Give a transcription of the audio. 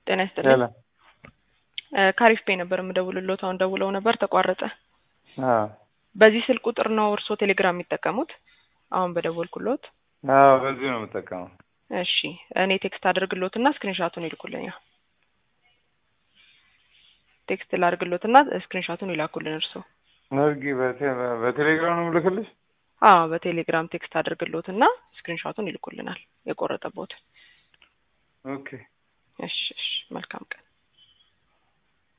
ጤና ይስጥልኝ። ሰላም። እ ካሪፍ ፔ ነበር የምደውልሎት። አሁን ደውለው ነበር ተቋረጠ። አዎ በዚህ ስልክ ቁጥር ነው እርስዎ ቴሌግራም የሚጠቀሙት? አሁን በደወልኩሎት። አዎ በዚህ ነው የምጠቀመው። እሺ እኔ ቴክስት አድርግሎትና ስክሪንሻቱን ይልኩልኛል። ቴክስት ላድርግሎትና ስክሪንሻቱን ይላኩልን እርስዎ። እርጊ በቴ- በቴሌግራም ነው የምልክልሽ? አዎ በቴሌግራም ቴክስት አድርግሎትና ስክሪንሻቱን ይልኩልናል የቆረጠቦትን። ኦኬ እሺ እሺ መልካም ቀን።